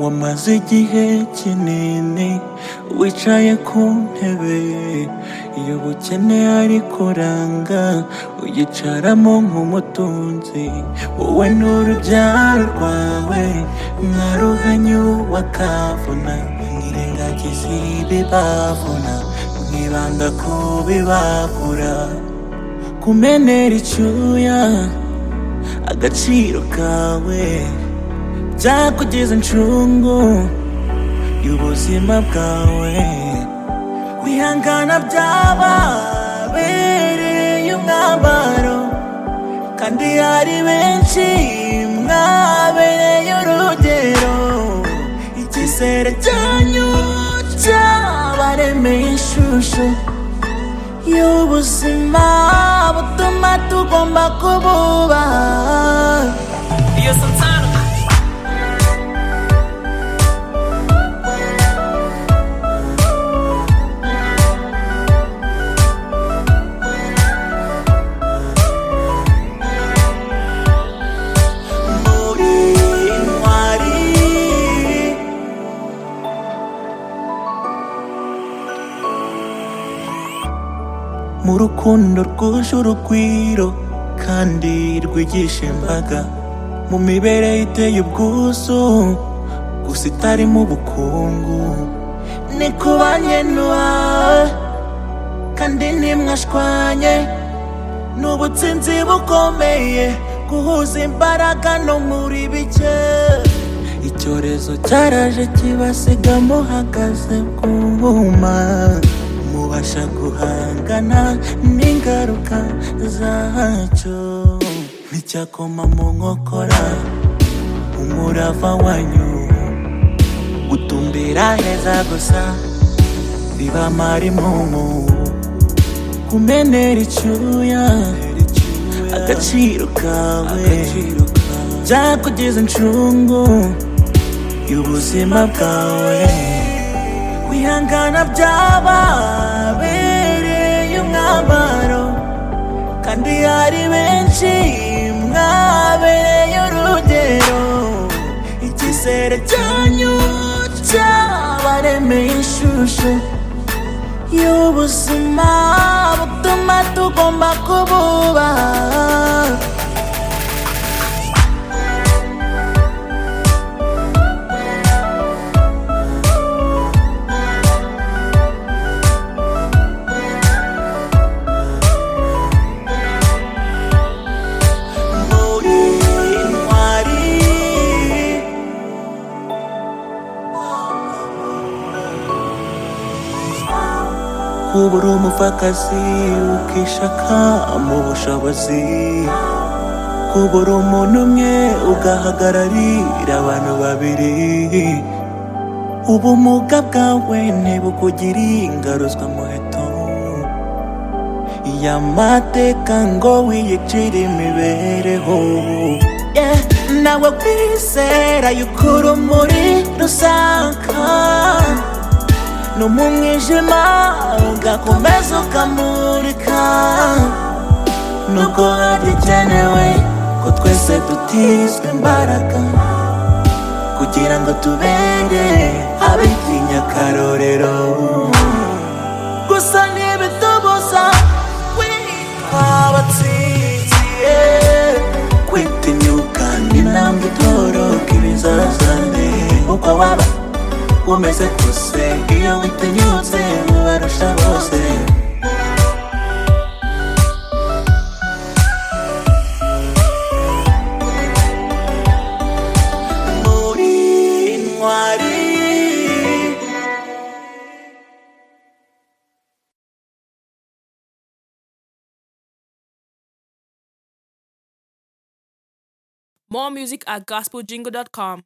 wamaze igihe kinini wicaye ku ntebe y'ubukene ariko uranga uyicaramo nk'umutunzi wowe n'urubyaro rwawe mwaruhanye uwakavuna mwirengagiza ibibavuna mwibanda ku bibabura kumenera icyuya agaciro kawe byakugeza incungu y'ubuzima bwawe kwihangana byababereye umwambaro kandi hari benshi mwabereye urugero icyizere cyanyu cyabaremeye ishusho y'ubuzima butuma tugomba kububaha iyo Santana muri intwari mu rukundo rwuje urugwiro kandi rwigisha imbaga mu mibereho iteye ubwuzu gusa itarimo ubukungu ni kubanye n'uwawe kandi ntimwashwanye ni ubutsinzi bukomeye guhuza imbaraga no muri bike icyorezo cyaraje kibasiga muhagaze ku buma mubasha guhangana n'ingaruka zacyo nticyakoma mu nkokora umurava wanyu gutumbira heza gusa bibamara impumu kumenera icyuya agaciro kawe byakugeza incungu y'ubuzima bwawe wihangana byababereye umwambaro kandi hari benshi mwabereye urugero icyizere cyanyu cyabaremeye ishusho y'ubuzima butuma tugomba kububaha muri intwari kuba uri umupfakazi ukishaka mu bushobozi kuba uri umuntu umwe ugahagararira abantu babiri ubumuga bwawe ntibukugire ingaruzwa muheto y'amateka ngo wiyicire imibereho Yeah, nawe kwizera yuko urumuri rusaka no mu mwijima ugakomeza ukamurika nubwo hagikenewe ko twese dutizwa imbaraga kugira ngo tubere abitinya akarorero gusa ntibitubuza kwitwa abatsinzi yeah. kwitinyuka n'intambwe itoroka ibizazane uko waba umeze kose iyo witinyutse mubarusha bose muri intwari More music at gospeljingle.com.